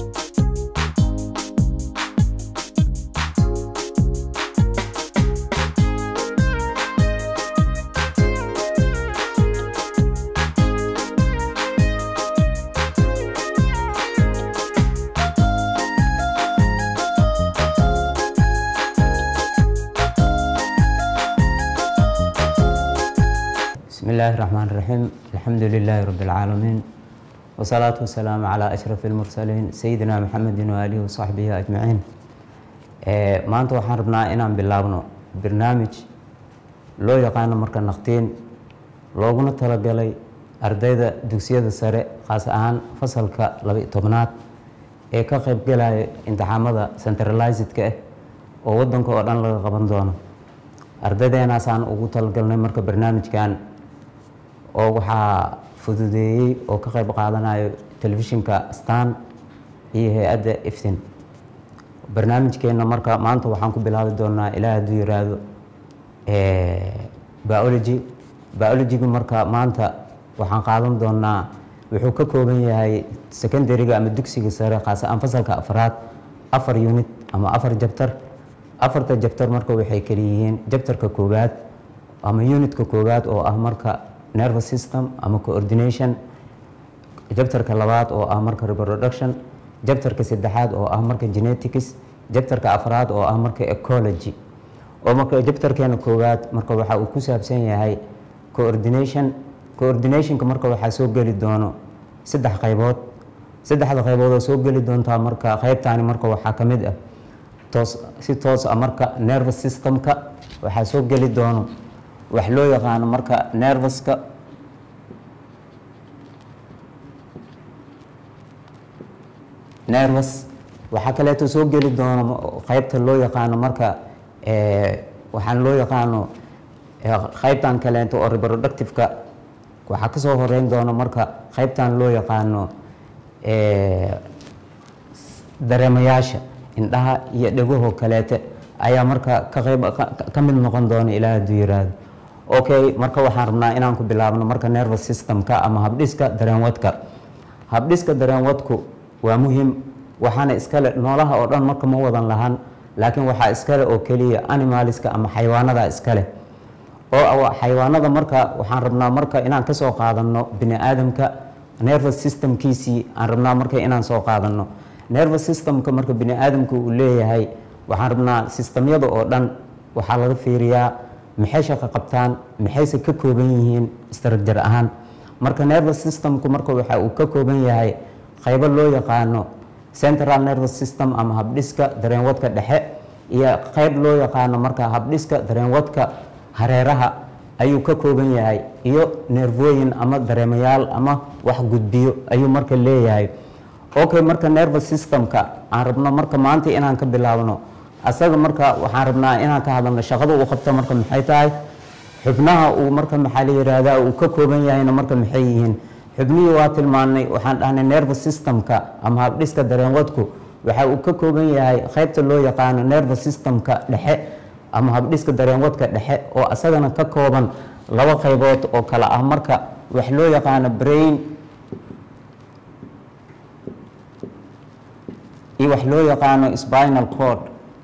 بسم الله الرحمن الرحيم الحمد لله رب العالمين والصلاة والسلام على أشرف المرسلين سيدنا محمد وآله وصحبه أجمعين ee maanta waxaan rabnaa inaan bilaabno barnaamij loo yaqaano marka naqtiin looguna talagalay ardayda dugsiyada sare khaas ahaan fasalka laba-iyo tobnaad ee ka qaybgalaya imtixaamada centralizedka ah oo wadanka oo dhan laga qaban doono ardaydenaasaan ugu talagalnay marka barnaamijkan oo waxaa fududeeyey oo ka qayb qaadanayo telefishinka stan iyo hay-adda iftin barnaamijkeena marka maanta waxaan ku bilaabi doonaa ilaa hadduu yiraahdo biology biologyga marka maanta waxaan qaadan doonaa wuxuu ka kooban yahay secondaryga ama dugsiga sare khaas ahaan fasalka afraad afar unit ama afar jabtar afarta jabtar marka waxay kaliyihiin jabtarka koowaad ama unitka koowaad oo ah marka nervous system ama coordination jabtarka labaad oo ah marka reproduction jabtarka saddexaad oo ah marka genetics jabtarka afraad oo ah marka ecology oo marka jabtarkeena koowaad marka waxa uu ku saabsan yahay coordination coordinationka marka waxaa soo geli doono saddex qaybood saddexda qaybood oo soo geli doontaa marka qaybtaani marka waxaa ka mid ah toos si toos ah marka nervous systemka waxaa soo geli doono wax loo yaqaano marka nervouska nervous waxaa kaleeto soo geli doono qaybta loo yaqaano marka waxaan loo yaqaano qaybtan kaleeto oo reproductiveka waxaa kasoo horeyn doona marka qaybtan loo yaqaano dareemayaasha indhaha iyo dhegahoo kaleete ayaa marka ka qayb ka mid noqon doona ilaa hadduu yiraahdo okay marka waxaan rabnaa inaan ku bilaabno marka nervous systemka ama habdhiska dareenwadka habdhiska dareenwadku waa muhiim waxaana iskale noolaha oo dhan marka ma wadan lahan laakiin waxaa iskale oo keliya animaliska ama xayawaanada iskale oo xayawaanada marka waxaan rabnaa marka inaan kasoo qaadano bini aadamka nervous systemkiisii aan rabnaa marka inaan soo qaadano nervous systemka marka bini aadamka uu leeyahay waxaan rabnaa sistemyada oo dhan waxaa laga fiiriyaa maxay shaqo qabtaan maxayse ka kooban yihiin structure ahaan marka nervous systemku marka waxa uu ka kooban yahay qaybo loo yaqaano central nervous system ama habdhiska dareenwadka dhexe iyo qayb loo yaqaano marka habdhiska dareenwadka hareeraha ayuu ka kooban yahay iyo neervooyin ama dareemayaal ama wax gudbiyo ayuu marka leeyahay okay marka nervous systemka aan rabno marka maanta inaan ka bilaabno asaga marka waxaan rabnaa inaan ka hadalno shaqada uu qabto marka maxay tahay xubnaha uu marka maxaa la yihahdaa uu ka kooban yahayna marka maxay yihiin xubnihii waa tilmaanay waxaan dhahnay nervous systemka ama habdhiska dareenwadku waxa uu ka kooban yahay qaybta loo yaqaano nervous systemka dhexe ama habdhiska dareenwadka dhexe oo asagana ka kooban laba qaybood oo kale ah marka wax loo yaqaano brain iyo wax loo yaqaano spinal cord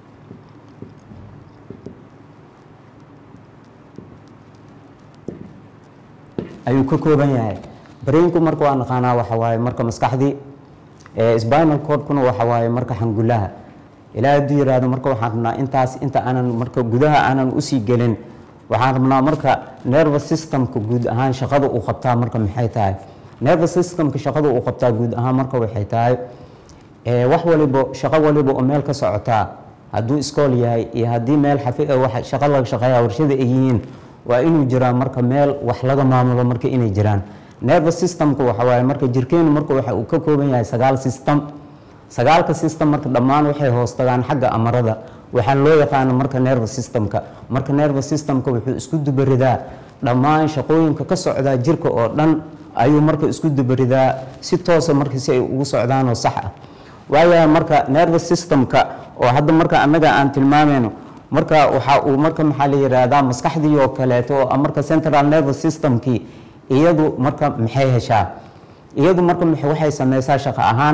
ayuu ka kooban yahay brainku marka waa naqaanaa waxa waaye marka maskaxdii spinal cordkuna waxa waaye marka xangulaha ilaa hadduu yiraahdo marka waxaan rabnaa intaas inta aanan marka gudaha aanan usii gelin waxaan rabnaa marka nervous systemka guud ahaan shaqada uu qabtaa marka maxay tahay nervous systemka shaqada uu qabtaa guud ahaan marka waxay tahay wax walibo shaqo waliba oo meel ka socotaa hadduu iskool yahay iyo haddii meel xafi shaqo laga shaqeeya warshada ay yihiin waa inuu jiraa marka meel wax laga maamulo marka inay jiraan nervous systemka waxa waaye marka jirkeenu marka waxa uu ka kooban yahay sagaal system sagaalka system marka dhammaan waxay hoos tagaan xagga amarada waxaa loo yaqaano marka nervous systemka marka nervous systemka wuxuu isku dubaridaa dhammaan shaqooyinka ka socdaa jirka oo dhan ayuu marka isku dubaridaa si toosa marka si ay ugu socdaan oo sax ah waayahay marka nervous systemka oo hadda marka annaga aan tilmaamayno marka waxa uu marka maxaa la yidhaahdaa maskaxdii oo kaleeto oo marka central nervous systemkii iyadu marka maxay heshaa iyadu marka waxay sameysaa shaqo ahaan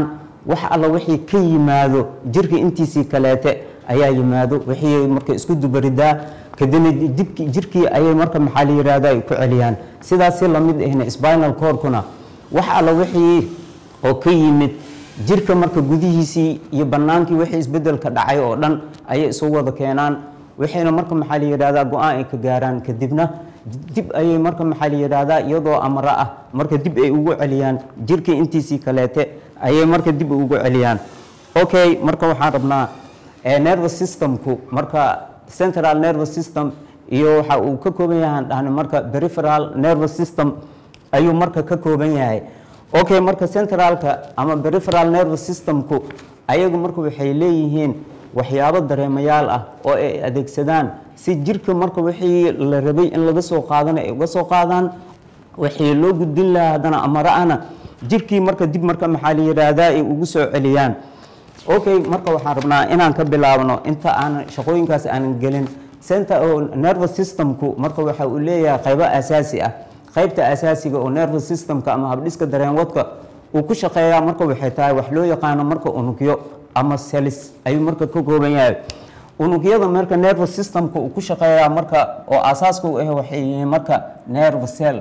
wax alla wixii ka yimaado jirka intiisii kaleete ayaa yimaado wixii marka isku dubaridaa kadibna dibki jirkii ayay marka maxaa la yihahda ay ku celiyaan sidaas si lamid ahna spinal cordkuna wax alla wixii oo ka yimid jirka marka gudihiisii iyo bannaankii wixii isbedelka dhacay oo dhan ayay isu wada keenaan waxayna marka maxaa la yidhahdaa go-aan ay ka gaaraan kadibna dib ayay marka maxaa la yidhahdaa iyadoo amro ah marka dib ay ugu celiyaan jirkii intiisii kaleete ayay marka dib ugu celiyaan okay marka waxaan rabnaa nervous systemku marka central nervous system iyo waxa uu ka kooban yahay aan dhahna marka peripheral nervous system ayuu marka ka kooban yahay okay marka centralka ama peripheral nervous systemku ayagu marka waxay leeyihiin waxyaabo dareemayaal ah oo ay adeegsadaan si jirka marka wixii la rabay in laga soo qaadana ay uga soo qaadaan waxii loo gudbin lahaa haddana amara-ana jirkii marka dib marka maxaa la yidhaahdaa ay ugu soo celiyaan okay marka waxaan rabnaa inaan ka bilaabno inta aan shaqooyinkaas aanan gelin center oo nervous systemku marka waxa uu leeyahay qaybo asaasi ah qaybta asaasiga oo nervous systemka ama habdhiska dareenwadka uu ku shaqeeyaa marka waxay tahay wax loo yaqaano marka unugyo ama celis ayuu marka ka kooban yahay unugyada marka nervous systemka uu ku shaqeeyaa marka oo asaaska u ah waxay yihiin marka nerve cell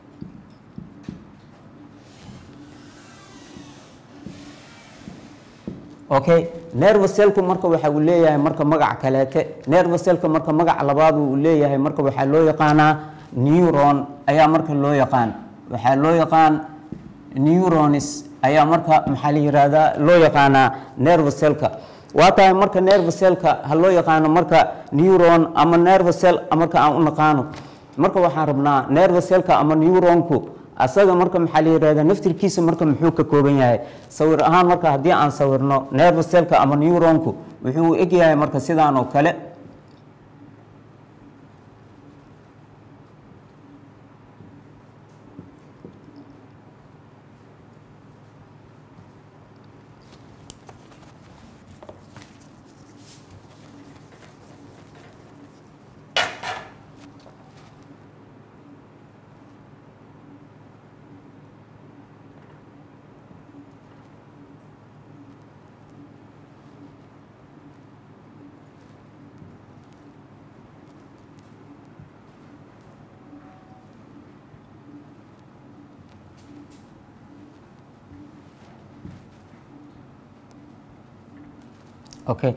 okay nerve cellku marka waxa uu leeyahay marka magac kaleete nerve cellka marka magac labaad uu leeyahay marka waxaa loo yaqaanaa neuron ayaa marka loo yaqaan waxaa loo yaqaan neuronis ayaa marka maxaa la yihahdaa loo yaqaanaa nerve cellka waa tahay marka nerve cellka ha loo yaqaano marka neuron ama nerve cell marka aan u naqaano marka waxaan rabnaa nerve cellka ama neuronku asaga marka maxaa la yihahdaa naftirkiisa marka muxuu ka kooban yahay sawir ahaan marka haddii aan sawirno nerve cellka ama neuronku wuxuu eg yahay marka sidaan oo kale okay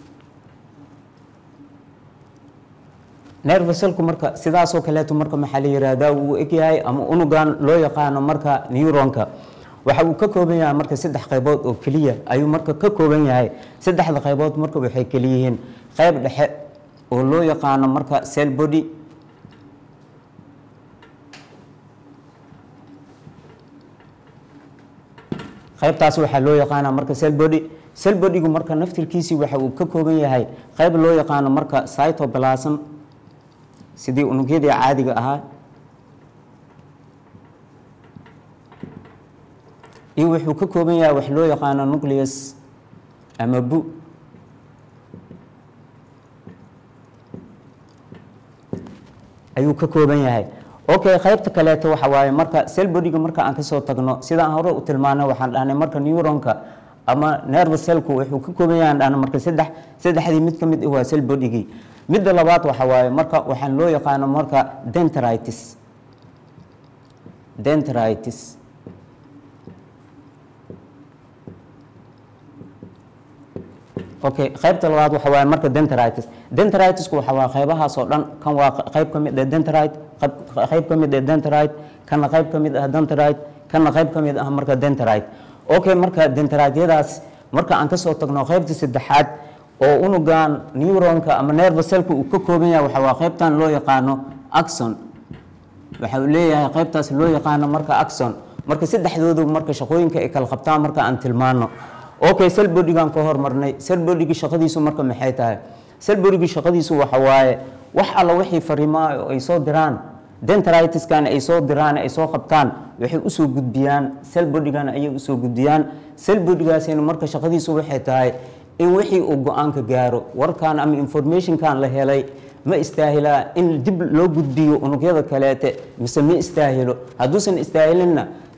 nerve cellku marka sidaasoo kaleeto marka maxaa la yihahdaa wuu egyahay ama unugan loo yaqaano marka neuronka waxa uu ka kooban yahay marka saddex qaybood oo keliya ayuu marka ka kooban yahay saddexda qaybood marka waxay keliyihiin qayb dhexe oo loo yaqaano marka cell body qaybtaas waxaa loo yaqaanaa marka cell body cell bodygu marka naftirkiisii waxa uu ka kooban yahay qayb loo yaqaano marka cytoplasm sidii unugyadii caadiga ahaa iyo wuxuu ka kooban yahay wax loo yaqaano nucleus ama bu ayuu ka kooban yahay okay qaybta kaleeto waxa waaye marka cell bodyga marka aan kasoo tagno sidaan hore u tilmaano waxaan dhahnay marka neuronka ama nerve cellku wuxuu ka kooban yahay aan dhahno marka saddex saddexdii mid ka mid ah waa cell bodygii midda labaad waxa waaye marka waxaan loo yaqaano marka dendritis dendritis okay qaybta labaad waxa waaye marka dendritis dendritisku waxa waa qaybahaas oo dhan kan waa qayb ka mid ah dendrite qayb ka mid ah dendrite kana qayb ka mid ah dendrite kana qayb ka mid ah marka dendrite okay marka dendriteyadaas marka aan kasoo tagno qaybta saddexaad oo unugan neuronka ama nerve cellka uu ka kooban yahay waxa waa qaybtan loo yaqaano axon waxa uu leeyahay qaybtaas loo yaqaano marka axon marka saddexdoodu marka shaqooyinka ay kala qabtaan marka aan tilmaano okay cell bodygan ka hormarnay cell bodygi shaqadiisu marka maxay tahay cell bodygi shaqadiisu waxa waaye wax alla wixii fariimaa oo ay soo diraan dendritiskan ay soo diraan ay soo qabtaan waxay usoo gudbiyaan cell bodygan ayay usoo gudbiyaan cell bodygaasina marka shaqadiisu waxay tahay in wixii uu go-aanka gaaro warkan ama informationkan la helay ma istaahilaa in dib loo gudbiyo unugyada kaleete mise ma istaahilo hadduusan istaahilinna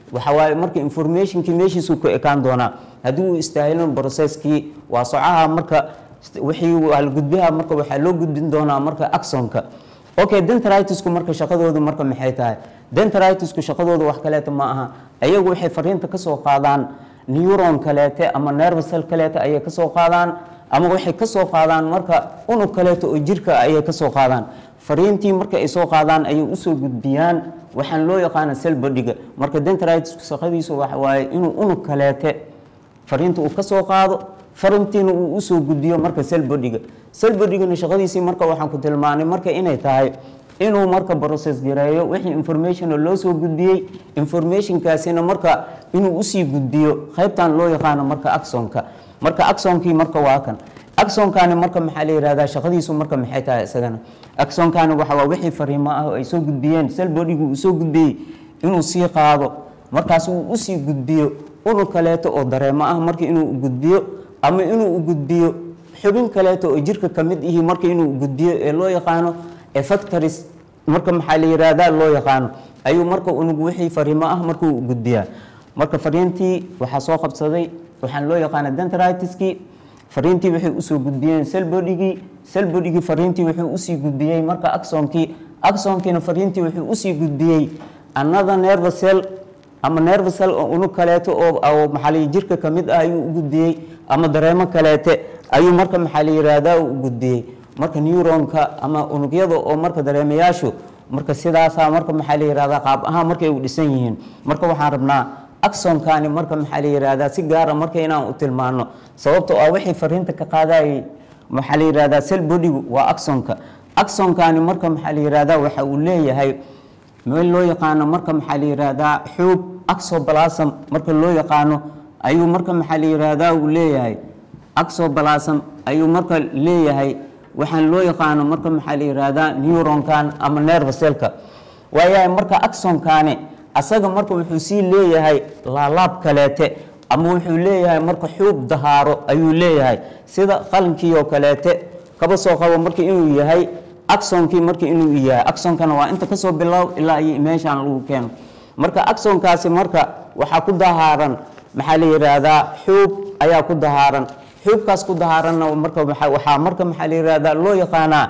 waxa waaye marka informationkii meeshiisuu ku ekaan doonaa haddii uu istaahilin processkii waa socaha marka wixii waa la gudbiha marka waxaa loo gudbin doonaa marka axonka okay dentaritisku marka shaqadoodu marka maxay tahay dentaritisku shaqadoodu wax kaleeta ma aha ayagu waxay fariinta kasoo qaadaan neuron kaleete ama nervcell kaleete ayay kasoo qaadaan ama waxay kasoo qaadaan marka unug kaleeto oo jirka ayay kasoo qaadaan fariintii marka ay soo qaadaan ayay usoo gudbiyaan waxaan loo yaqaana selbodiga marka dentaritisku shaqadiisu waxa waaye inuu unug kaleete fariinta uu kasoo qaado farintiina uu usoo gudbiyo marka selbodiga selbodigana shaqadiisii marka waxaan ku tilmaanay marka inay tahay inuu marka process gareeyo wixii information loo soo gudbiyey informationkaasina marka inuu usii gudbiyo qaybtan loo yaqaano marka axonka marka axonkii marka waa kan axonkani marka maxaa la yihahdaa shaqadiisu marka maxay tahay isagana axonkani waxa waa wixii fariimo ah oo ay soo gudbiyeen selbodigu uu soo gudbiyey inuu sii qaado markaas uu usii gudbiyo unug kaleeto oo dareemo ah marka inuu gudbiyo ama inuu gudbiyo xubin kaleeto oo jirka ka mid ihi marka inuu gudbiyo ee loo yaqaano effectories marka maxaa la yihahdaa loo yaqaano ayuu marka unug wixii fariimo ah markuu gudbiyaa marka fariintii waxaa soo qabsaday waxaan loo yaqaana dentaritiskii fariintii waxay usoo gudbiyeen selbodigii selbodigii fariintii wuxuu usii gudbiyey marka axonkii axonkiina fariintii wuxuu usii gudbiyey another nervocell ama nervocell oo unug kaleeto oo maxaa la jirka ka mid ah ayuu u gudbiyey ama dareemo kaleete ayuu marka maxaa la yihahdaa u gudbiyey marka neuronka ama unugyada oo marka dareemayaashu marka sidaasaa marka maxaa la yihahdaa qaab ahaan markay u dhisan yihiin marka waxaan rabnaa axonkani marka maxaa la yihahdaa si gaara marka inaan u tilmaano sababto ah wixii fariinta ka qaadayay maxaa la yihahdaa selbodigu waa axonka axonkani marka maxaa la yihahdaa waxa uu leeyahay meel loo yaqaano marka maxaa la yihahdaa xuub axobalasm marka loo yaqaano ayuu marka maxaa la yihahdaa uu leeyahay axobalasm ayuu marka leeyahay waxaan loo yaqaano marka maxaa la yihahdaa neuronkan ama nervocellka waayahay marka axonkani asaga marka wuxuu sii leeyahay laalaab kaleete ama wuxuu leeyahay marka xuub dahaaro ayuu leeyahay sida qalinkii oo kaleete kaba soo qabo marka inuu yahay axonkii marka inuu yahay axonkana waa inta kasoo bilow ilaa iyo meeshaan lagu keeno marka axonkaasi marka waxaa ku dahaaran maxaa la yihahdaa xuub ayaa ku dahaaran xuubkaas ku dahaaranna marka waxaa marka maxaa la yihahdaa loo yaqaanaa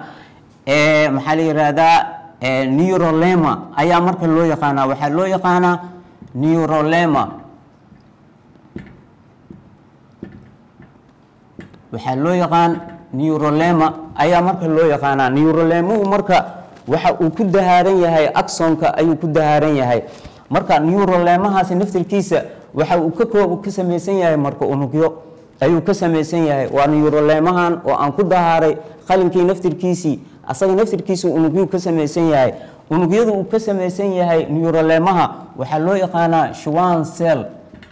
maxaa la yihahdaa neurolema ayaa marka loo yaqaanaa waxaa loo yaqaanaa neurolema waxaa loo yaqaan neurolema ayaa marka loo yaqaanaa neurolemuhu marka waxa uu ku dahaaran yahay axonka ayuu ku dahaaran yahay marka neurolemahaasi naftirkiisa waxa uu ka koob ka samaysan yahay marka unugyo ayuu ka samaysan yahay waa neurolemahan oo aan ku dahaaray qalinkii naftirkiisii asaga naftirkiisa unugyuu ka samaysan yahay unugyadu uu ka samaysan yahay neurolemaha waxaa loo yaqaanaa shuwan cell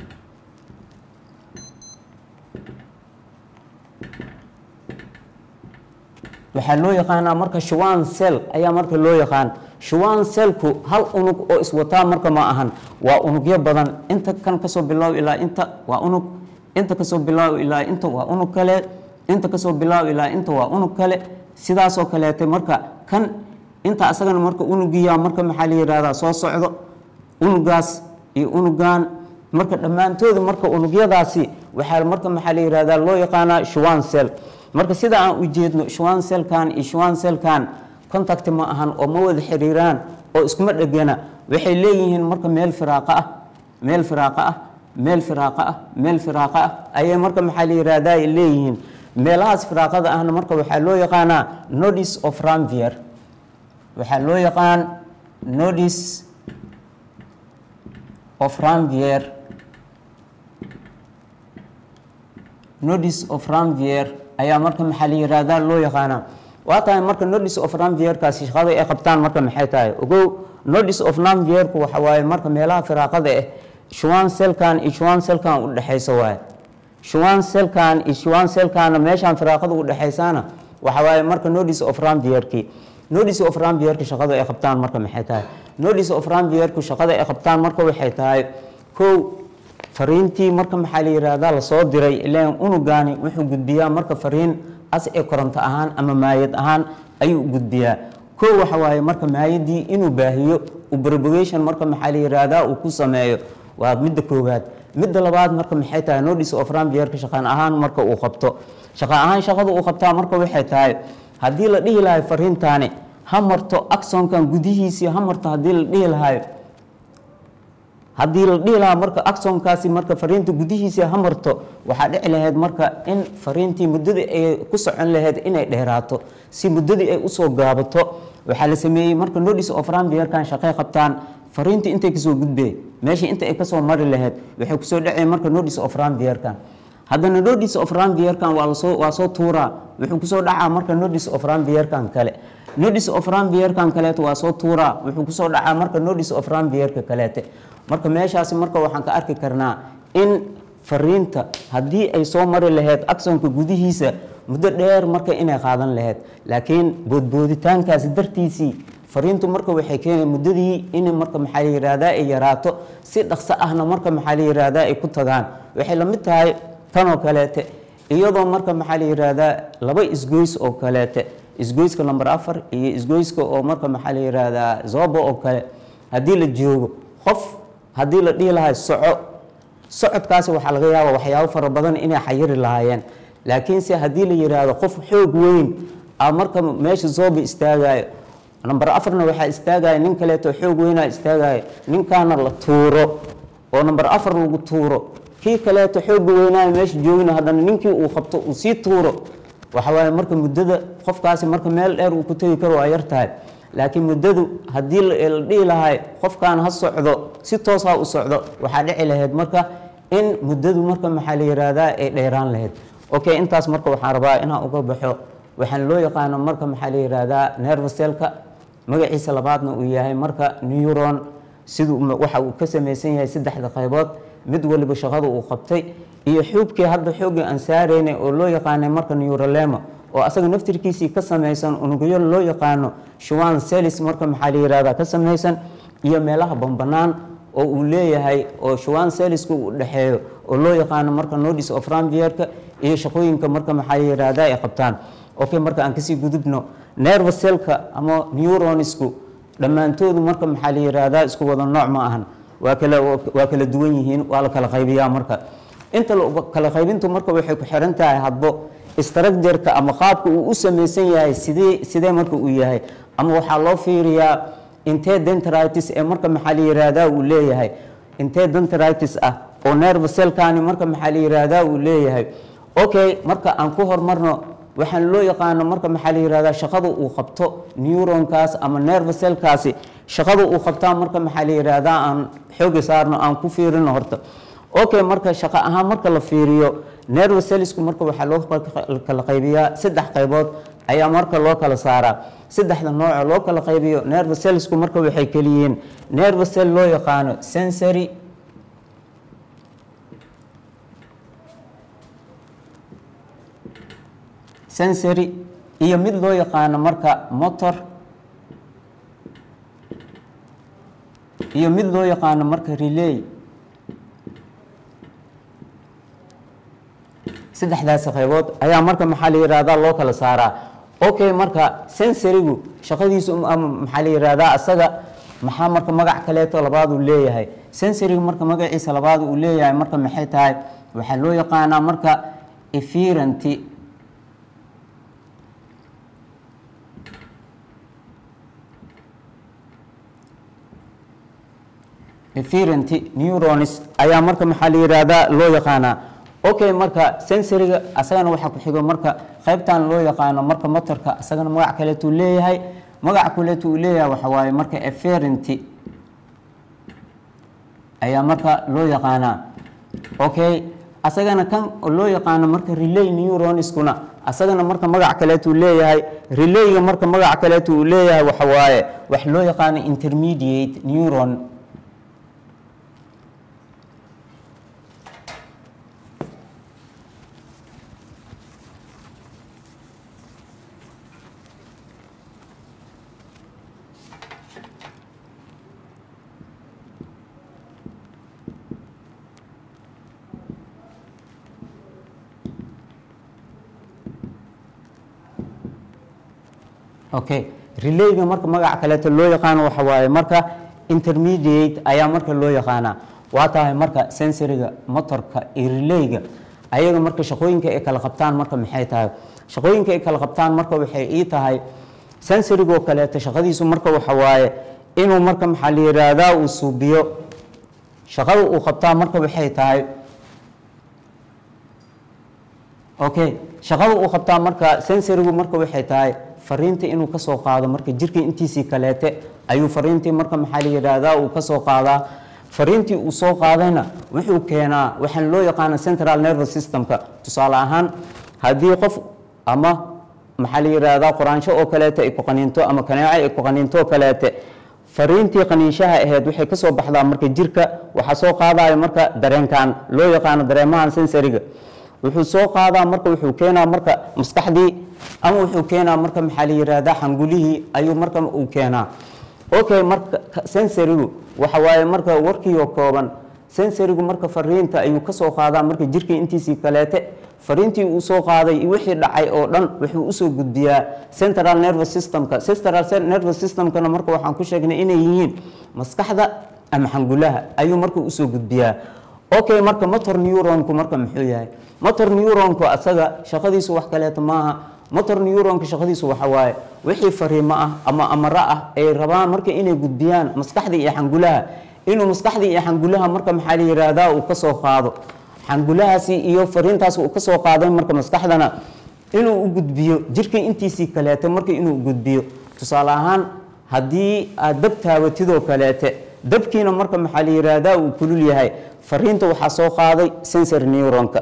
waxaa loo yaqaanaa marka shuwan cell ayaa marka loo yaqaan shuwan cellku hal unug oo iswataa marka ma ahan waa unugyo badan inta kan kasoo bilaaw ilaa inta waa unug inta kasoo bilaaw ilaa inta waa unug kale inta kasoo bilaaw ilaa inta waa unug kale sidaasoo kaleete marka kan inta asagana marka unugiya marka maxaa la yihahdaa soo socdo unugaas iyo unugan marka dhammaantooda marka unugyadaasi waxaa marka maxaa la yihahdaa loo yaqaanaa shuwan cell marka sida aan u jeedno shuwan cellkan iyo shuwan cellkan contact ma ahan oo ma wada xiriiraan oo iskuma dhegana waxay leeyihiin marka meel firaaqa ah meel firaaqa ah meel firaaqa ah meel firaaqa ah ayay marka maxaa la yihahdaa ay leeyihiin meelahaas firaaqada ahna marka waxaa loo yaqaanaa nodis of ranvier waxaa loo yaqaan nodis of ranvier nodis of ranvier ayaa marka maxaa la yihahdaa loo yaqaanaa waa tahay marka nodis of ranvierkaasi shaqada ay qabtaan marka maxay tahay ogow nodis of ranvierku waxa waaye marka meelaha firaaqada ah shuwan cellkan iyo shuwan cellkan u dhexaysa waaye shuwan cellkan iyo shuwan cellkanna meeshaan firaaqada u dhexaysaana waxa waaye marka nodis of ranvierki nodis of ranvierka shaqada ay qabtaan marka maxay tahay nodis of ranvierku shaqada ay qabtaan marka waxay tahay kow fariintii marka maxaa la yihahdaa lasoo diray ilaan unugaani wuxuu gudbiyaa marka fariin as ee koronto ahaan ama maayad ahaan ayuu gudbiyaa kow waxa waaye marka maayadii inuu baahiyo u propagation marka maxaa la yihahdaa uu ku sameeyo waa midda koowaad midda labaad marka maxay tahay notice of rambierka shaqaan ahaan marka uu qabto shaqa ahaan shaqada uu qabtaa marka waxay tahay haddii la dhihi lahayo fariintaani ha marto axonkan gudihiisii ha marto haddii la dhihi lahayo haddii la dhihi lahaa marka axonkaasi marka fariinta gudihiisii ha marto waxaa dhici lahayd marka in fariintii muddadii ay ku socon lahayd inay dheeraato si muddadii ay usoo gaabato waxaa la sameeyey marka notice of rambierkan shaqay qabtaan fariintii intay kasoo gudbeen meeshii inta ay kasoo mari lahayd waxay kusoo dhaceen marka notice of rambierkan haddana notice of rambierkan waa lasoo waa soo tuuraa wuxuu kusoo dhacaa marka notice of rambierkan kale notice of rambierkan kaleeto waa soo tuuraa wuxuu kusoo dhacaa marka notice of rambierka kaleete marka meeshaasi marka waxaan ka arki karnaa in fariinta haddii ay soo mari lahayd axonka gudihiisa muddo dheer marka inay qaadan lahayd laakiin boodbooditaankaasi dartiisii fariintu marka waxay keenay muddadii in marka maxaa la yihahdaa ay yaraato si dhaqso ahna marka maxaa la yihahdaa ay ku tagaan waxay la mid tahay tanoo kaleete iyadoo marka maxaa la yihahdaa laba isgoys oo kaleete isgoyska number afar iyo isgoyska oo marka maxaa la yihahdaa zobo oo kale haddii la joogo qof haddii la dhihi lahay soco socodkaasi waxaa laga yaaba waxyaabo fara badan inay xayiri lahaayeen laakiinse haddii la yiraahdo qof xoog weyn a marka meesha zooba istaagayo number afarna waxaa istaagaya nin kaleeto xoog weynaa istaagayo ninkaana la tuuro oo number afar lagu tuuro kii kaleeto xooga weynaayo meesha joogina haddana ninkii uu qabto uu sii tuuro waxawaaye marka muddada qofkaasi marka meel dheer uu ku tegi karo waa yar tahay laakiin muddadu haddii la dhihi lahay qofkan ha socdo si toos ha u socdo waxaa dhici lahayd marka in muddadu marka maxaa la yihahdaa ay dheeraan lahayd okay intaas marka waxaan rabaa inaan uga baxo waxaan loo yaqaano marka maxaa la yihahdaa nervaselka magaciisa labaadna uu yahay marka neuron siduu waxa uu ka samaysan yahay saddexda qaybood mid waliba shaqada uu qabtay iyo xuubkii hadda xooggii aan saaraynay oo loo yaqaanay marka neurolema oo asaga naftirkiisii ka samaysan unugyo loo yaqaano shuwan celis marka maxaa la yihahdaa ka samaysan iyo meelaha bambanaan oo uu leeyahay oo shuwan celisku uu dhexeeyo oo loo yaqaano marka notice of rambierka iyo shaqooyinka marka maxaa la yihahdaa ay qabtaan okay marka aan kasii gudubno nervaselka ama neuronisku dhammaantoodu marka maxaa la yihahdaa isku wada nooc ma ahan waa kala waa kala duwan yihiin waa la kala qaybiyaa marka inta kala qaybintu marka waxay ku xiran tahay hadbo structureka ama qaabka uu u samaysan yahay sidee sidee marka uu yahay ama waxaa loo fiiriyaa intee dendritis ee marka maxaa la yihahdaa uu leeyahay intee dendritis ah oo nervaselkani marka maxaa la yihahdaa uu leeyahay okay marka aan ku hormarno waxaan loo yaqaano marka maxaa la yihahdaa shaqada uu qabto neuronkaas ama nervaselkaasi shaqada uu qabtaa marka maxaa la yihahdaa aan xooga saarno aan ku fiirino horta okay marka shaqo ahaan marka la fiiriyo nervacellisku marka waxaa loo kala qaybiyaa saddex qaybood ayaa marka loo kala saaraa saddexda nooca loo kala qaybiyo nervacellisku marka waxay keliyihiin nervacell loo yaqaano sensory sensory iyo mid loo yaqaano marka motor iyo mid loo yaqaano marka relay saddexdaasi qaybood ayaa marka maxaa la yihahdaa loo kala saaraa okay marka sensorigu shaqadiisu ama maxaa la yihahdaa asaga maxaa marka magac kaleeto labaad uu leeyahay sensorigu marka magaciisa labaad uu leeyahay marka maxay tahay waxaa loo yaqaanaa marka efferenty efferenty neuronis ayaa marka maxaa la yihahdaa loo yaqaanaa okay marka sensoriga asagana waxaa ku xigo marka qaybtan loo yaqaano marka motorka asagana magac kaleetuu leeyahay magac kaleetu uu leeyahay waxa waaye marka efferenty ayaa marka loo yaqaanaa okay asagana kan loo yaqaano marka relay neuroniskuna asagana marka magac kaleetuu leeyahay relayga marka magac kaleetu uu leeyahay waxa waaye wax loo yaqaano intermediate neuron okay relayga marka magac kaleeto loo yaqaano waxa waaye marka intermediate ayaa marka loo yaqaanaa waa tahay marka sensoriga motorka iyo relayga ayaga marka shaqooyinka ay kala qabtaan marka maxay tahay shaqooyinka ay kala qabtaan marka waxay ii tahay sensorigoo kaleeto shaqadiisu marka waxa waaye inuu marka maxaa la yidhaahdaa uu suubiyo shaqada uu qabtaa marka waxay tahay okay shaqada uu qabtaa marka sensorigu marka waxay tahay fariinta inuu kasoo qaado marka jirka intiisii kaleete ayuu fariintii marka maxaa la yidhaahdaa uu kasoo qaadaa fariintii uu soo qaadayna wuxuu keenaa waxaan loo yaqaana central nervous systemka tusaale ahaan haddii qof ama maxaa la yidhaahdaa qoraansho oo kaleete ay ku qaniinto ama kaneeco ay ku qaniinto oo kaleete fariintii qaniinshaha ahayd waxay kasoo baxdaa marka jirka waxaa soo qaadaya marka dareenkan loo yaqaano dareemahan sensoriga wuxuu soo qaadaa marka wuxuu keenaa marka maskaxdii ama wuxuu keenaa marka maxaa la yidhaahdaa xangulihii ayuu marka uu keenaa okay marka sensorigu waxa waaye marka warkiioo kooban sensorigu marka fariinta ayuu kasoo qaadaa marka jirka intiisii kaleete fariintii uu soo qaaday iyo wixii dhacay oo dhan wuxuu usoo gudbiyaa central nervous systemka central nervous systemkana marka waxaan ku sheegnay inay yihiin maskaxda ama xangulaha ayuu marka usoo gudbiyaa okay marka motor neuronku marka muxuu yahay motor neuronku asaga shaqadiisu wax kaleeto maaha motor neuronka shaqadiisu waxa waaye wixii fariimo ah ama amaro ah ay rabaan marka inay gudbiyaan maskaxda iyo xangulaha inuu maskaxda iyo xangulaha marka maxaa la yidhaahdaa uu kasoo qaado xangulahaasi iyo fariintaas uu kasoo qaaday marka maskaxdana inuu u gudbiyo jirka intiisii kaleete marka inuu gudbiyo tusaale ahaan haddii aad dab taabatidoo kaleete dabkiina marka maxaa la yidhaahdaa uu kulul yahay fariinta waxaa soo qaaday sensor neuronka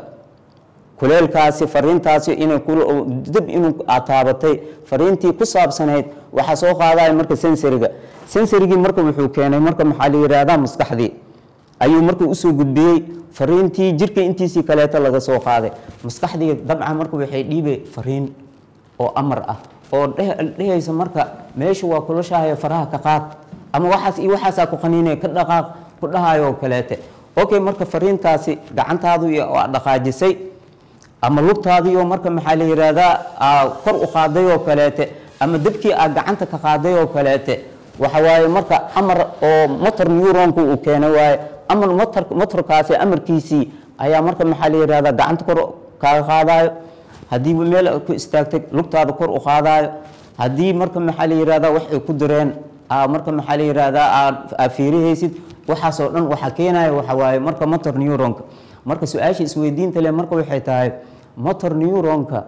kuleelkaasi fariintaasi inay dab inuu taabatay fariintii ku saabsanayd waxaa soo qaadaya marka sensoriga sensorigii marka wuxuu keenay marka maxaa la yidhaahdaa maskaxdii ayuu marka usoo gudbiyey fariintii jirka intiisii kaleeto laga soo qaaday maskaxdii dabcan marka waxay dhiibay fariin oo amar ah oo dhehaysa marka meesha waa kulashahaya faraha ka qaad ama waxaas iyo waxaasaa ku qaniinaya ka dhaqaaq ku dhahayo oo kaleete okay marka fariintaasi gacantaadu waa dhaqaajisay ama lugtaadii oo marka maxaa la yidhaahdaa kor u qaaday oo kaleete ama dabkii aad gacanta ka qaaday oo kaleete waxa waaye marka amar oo motor neuronku uu keenay waaye amar motor motorkaasi amarkiisii ayaa marka maxaa la yidhahdaa gacanta kor kaaga qaadayo haddii meel ku istaagtay lugtaada kor u qaadayo haddii marka maxaa la yidhahdaa wax ay ku direen marka maxaa la yidhahdaa aad fiirihaysid waxaasoo dhan waxaa keenaya waxa waaye marka motor neuronka marka su-aasha isweydiinta leh marka waxay tahay motor neuronka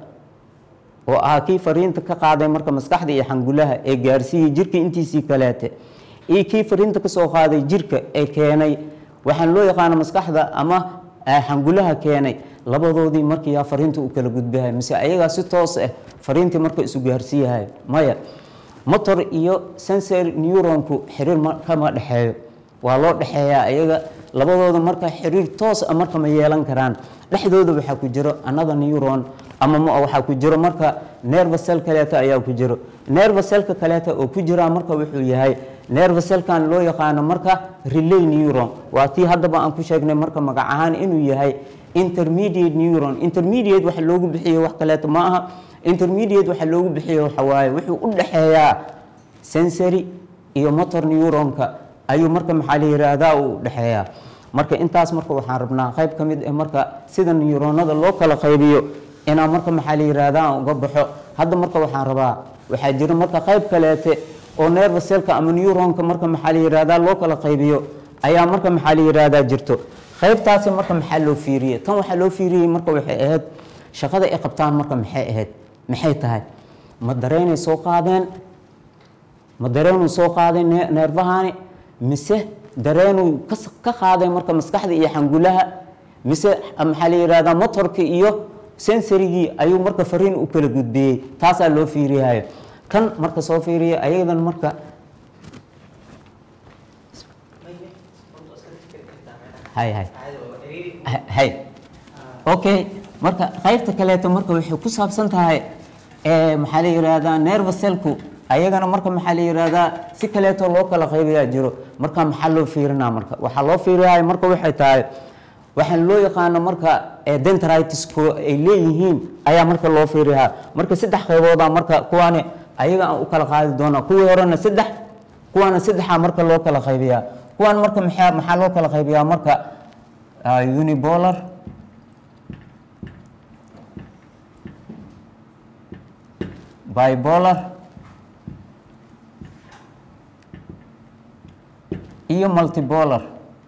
oo ah kii fariinta ka qaaday marka maskaxda iyo xangulaha ee gaarsiiyey jirka intiisii kaleete iyo kii fariinta kasoo qaaday jirka ee keenay waxaan loo yaqaano maskaxda ama xangulaha keenay labadoodii markiyaa fariinta u kala gudbahay mise ayagaa si toos ah fariintii marka isu gaarsiiyahay maya motor iyo sensor neuronku xiriir kama dhexeeyo waa loo dhexeeyaa ayaga labadooda marka xiriir toos a marka ma yeelan karaan dhexdooda waxaa ku jiro another neuron ama waxaa ku jiro marka nervasel kaleeto ayaa ku jiro nervaselka kaleeto oo ku jiraa marka wuxuu yahay nervaselkan loo yaqaano marka relay neuron waa tii haddaba aan ku sheegnay marka magac ahaan inuu yahay intermediate neuron intermediate waxa loogu bixiyo wax kaleeto ma aha intermediate waxa loogu bixiyo waxa waaye wuxuu u dhexeeyaa sensory iyo motor neuronka ayuu marka maxaa la yidhaahdaa uu dhexeeyaa marka intaas marka waxaan rabnaa qayb ka mid ah marka sida neuronada loo kala qaybiyo inaan marka maxaa la yidhaahdaa aan uga baxo hadda marka waxaan rabaa waxaa jira marka qayb kaleete oo nervaselka ama neuronka marka maxaa la yidhaahdaa loo kala qaybiyo ayaa marka maxaa la yidhaahdaa jirto qaybtaasi marka maxaa loo fiiriyey tan waxaa loo fiiriyey marka waxay ahayd shaqada ay qabtaan marka maxay ahayd maxay tahay ma dareynay soo qaadeen ma dareenuu soo qaaday neerfahani mise dareenuu ka qaaday marka maskaxda iyo xangulaha mise maxaa la yidhahdaa motorka iyo sensorigii ayuu marka fariin u kala gudbiyey taasaa loo fiiriyayo kan marka soo fiiriya ayadan marka hay hay hay okay marka qaybta kaleeto marka waxay ku saabsan tahay maxaa la yidhaahdaa nervaselku ayagana marka maxaa la yidhaahdaa si kaleeto loo kala qaybayaa jiro marka maxaa loo fiirinaa marka waxaa loo fiiriyahay marka waxay tahay waxaan loo yaqaano marka dentritisku ay leeyihiin ayaa marka loo fiiriyaa marka saddex qaybooda marka kuwaani ayaga aan u kala qaadi doona kuwii horena saddex kuwaana saddexaa marka loo kala qaybiyaa kuwan marka maxaa maxaa loo kala qaybiyaa marka ah, unipolar bipolar iyo multipolar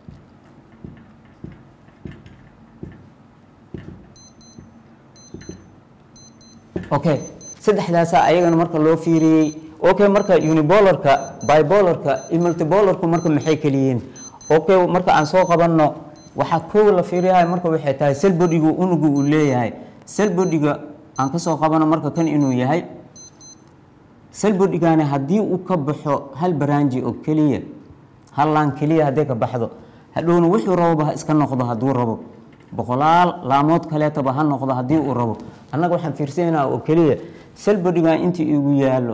okay saddexdaasa ayagana marka loo fiiriyey okay marka unipolarka bipolarka iyo multipolarku marka maxay kaliyihiin okay marka aan soo qabanno waxaa kow la fiiriyahay marka waxay tahay selbodigu unugu uu leeyahay selbodiga aan kasoo qabano marka kan inuu yahay selbodigaani haddii uu ka baxo hal baraanji oo keliya hal laan keliya hadday ka baxdo hadhowna wuxuu raboba ha iska noqdo hadduu rabo boqolaal laamood kaleetaba ha noqdo haddii uu rabo annaga waxaan fiirsanaynaa oo keliya selbodigan intii igu yaallo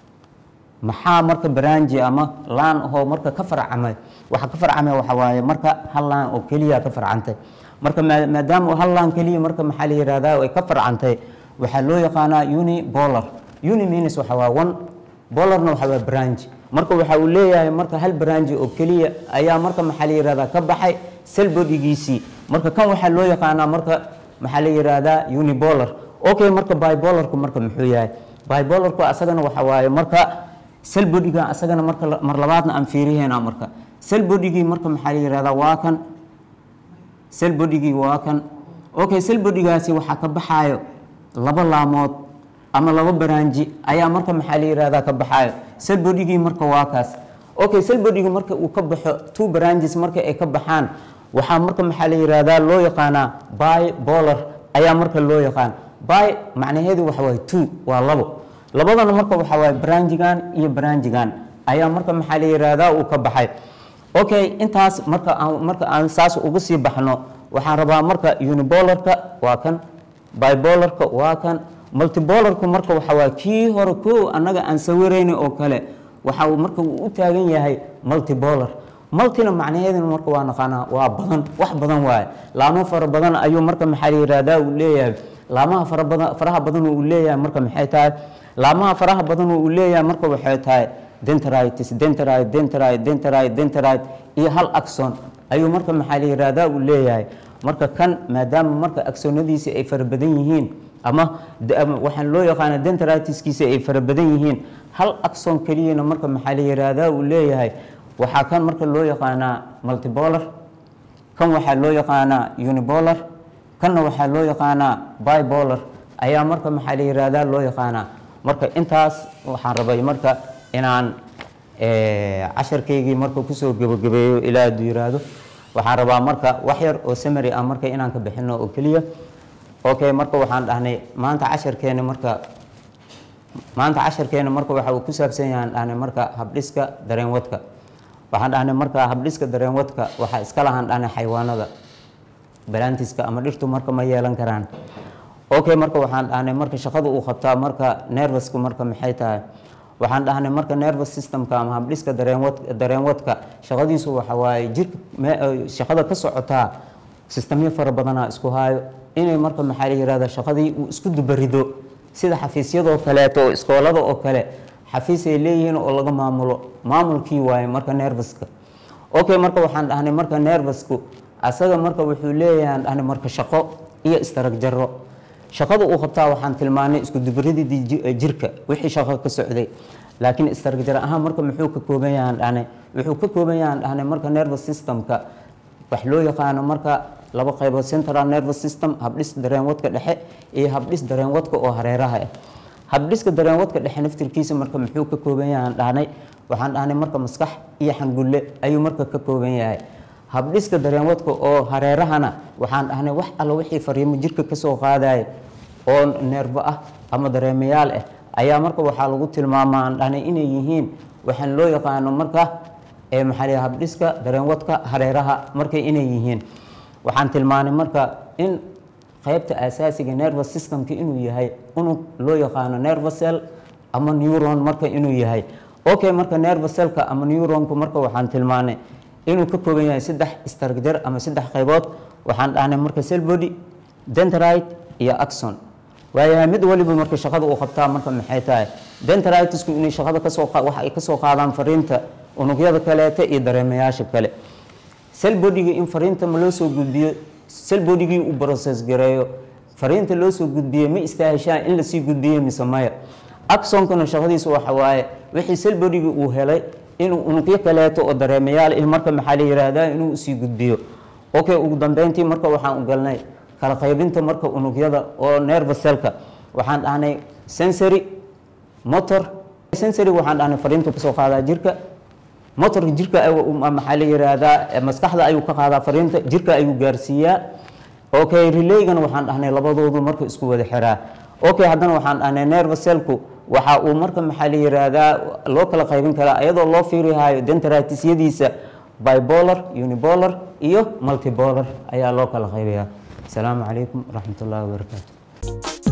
maxaa marka baraanji ama laan ahoo marka ka farcamay waxa ka farcamay waxa waaye marka hal laan oo keliya ka farcantay marka maa- maadaama hal laan keliya marka maxaa la yihahdaa ay ka farcantay waxaa loo yaqaanaa unipolar uni means waxa waa one bolarna waxa waa branch marka waxa uu leeyahay marka hal branch oo keliya ayaa marka maxaa la yihahdaa ka baxay selbodigiisii marka kan waxaa loo yaqaanaa marka maxaa la yihahdaa unipolar okay marka bipolarku marka muxuu yahay bipolarku asagana waxa waaye marka selbodiga asagana marka la- mar labaadna aan fiiriheena marka selbodigii marka maxaa la yihahdaa waa kan selbodigii waa kan okay selbodigaasi waxaa ka baxaayo laba laamood ama laba baraanji ayaa marka maxaa la yihahdaa ka baxaayo selbodigii marka waa kaas okay selbodigi marka uu ka baxo two branches marka ay ka baxaan waxaa marka maxaa la yihahdaa loo yaqaanaa bipolar ayaa marka loo yaqaan by macnaheedu waxa waaye two waa labo labadana marka waxa waaye branjigan iyo branjigan ayaa marka maxaa la yihahdaa uu ka baxay okay intaas marka aan marka aan saas uga sii baxno waxaan rabaa marka unipolarka waa kan bipolarka waa kan multipolarku marka waxa waaye kii hore ko annaga aan sawirayni oo kale waxa uu marka uu u taagan yahay multipolar multina macnaheeduna marka waa naqaanaa waa badan wax badan waaye laamo fara badan ayuu marka maxaa la yihahdaa uu leeyahay laamaha fara badan faraha badan uu leeyahay marka maxay tahay laamaha faraha badan uu leeyahay marka waxay tahay dendritis dendrite dendrite dendrite dendrite iyo hal axon ayuu marka maxaa la yihahdaa uu leeyahay marka kan maadaama marka axonadiisi ay fara badan yihiin ama d- ama waxaan loo yaqaana dendritiskiisa ay fara badan yihiin hal axon keliyana marka maxaa la yihahdaa uu leeyahay waxaa kan marka loo yaqaanaa multipolar kan waxaa loo yaqaanaa unipolar kanna waxaa loo yaqaanaa bipolar ayaa marka maxaa la yihahdaa loo yaqaanaa marka intaas waxaan rabay marka inaan eh, casharkaygii marka kusoo gebagabeeyo ilaa hadduu yiraahdo waxaan rabaa marka wax yar oo samary ah marka inaan ka bixino oo keliya okay marka waxaan dhahnay maanta casharkeena marka maanta casharkeena marka waxa uu ku saabsan yahay aan dhahnay marka habdhiska dareenwadka waxaan dhahnay marka habdhiska dareenwadka waxaa iska lahaan dhahnay xayawaanada balantiska ama dhirtu marka ma yeelan karaan okay marka waxaan dhahnay marka shaqada uu qabtaa marka nervusku marka maxay tahay waxaan dhahnay marka nervous systemka ama habdhiska dareenwad dareenwadka shaqadiisu waxa waaye jirka me- eh, shaqada ka socotaa sistamyo fara badanaa isku haayo inay marka maxaa la yihahda shaqadii uu isku dubarido sida xafiisyadoo kaleeto oo iskoolada oo kale xafiis ay leeyihiin oo laga maamulo maamulkii waaye marka nervuska okay marka waxaan dhahnay marka nervusku asaga marka wuxuu leeyahay aan dhahnay marka shaqo iyo istaragjaro shaqada uu qabtaa waxaan tilmaanay isku dubaridii ji- jirka wixii shaqo ka socday laakiin istaragjaro ahaan marka muxuu ka kooban yahay aan dhahnay wuxuu ka kooban yahay aan dhahnay marka nervous systemka wax loo yaqaano marka laba qaybood central nervous system habdhis dareenwadka dhexe iyo habdhis dareenwadka oo hareeraha ah habdhiska dareenwadka dhexe naftirkiisa marka muxuu ka kooban yahay aan dhahnay waxaan dhahnay marka maskax iyo xangulle ayuu marka ka kooban yahay habdhiska dareenwadka oo hareerahana waxaan dhahnay wax alla wixii fariimo jirka kasoo qaadaya oo neerbo ah ama dareemayaal ah ayaa marka waxaa lagu tilmaamaa aan dhahnay inay yihiin waxaan loo yaqaano marka ee maxaa la yidhaha habdhiska dareenwadka hareeraha markay inay yihiin waxaan tilmaanay marka in qaybta asaasiga nervous systemka inuu yahay unug loo yaqaano nervous cell ama neuron marka inuu yahay okay marka nervous cellka ama neuronku marka waxaan tilmaanay inuu ka kooban yahay saddex structure ama saddex qaybood waxaan dhahnay marka cell body dendrite iyo axon waayahay mid waliba marka shaqada uu qabtaa marka maxay tahay dendritisku inay shaqada kasoo qa- waxa ay kasoo qaadaan fariinta unugyada kaleete iyo dareemayaasha kale selbodiga in fariinta ma loo soo gudbiyo selbodigii uu broses gareeyo fariinta loo soo gudbiye ma istaaheshaan in lasii gudbiyo mise maya axonkana shaqadiisu waxa waaye wixii selbodigii uu helay inuu unugyo kaleeto oo dareemayaal in marka maxaa la yihahdaa inuu usii gudbiyo okay ugu dambeyntii marka waxaan u galnay kala qaybinta marka unugyada oo nervaselka waxaan dhahnay sensory motor sensory waxaan dhahnay fariinta kasoo qaadaa jirka motorka jirka maxaa la yiraahdaa maskaxda ayuu ka qaadaa fariinta jirka ayuu gaarsiiyaa okay relaygana waxaan dhahnay labadoodu marka isku wada xiraa okay haddana waxaan dhahnay nervaselku waxa uu marka maxaa la yiraahdaa loo kala qaybin karaa iyadoo loo fiirihayo denteratis-yadiisa bipolar unipolar iyo multipolar ayaa loo kala qaybayaa asalaamu calaykum waraxmat ullahi wabarakaatu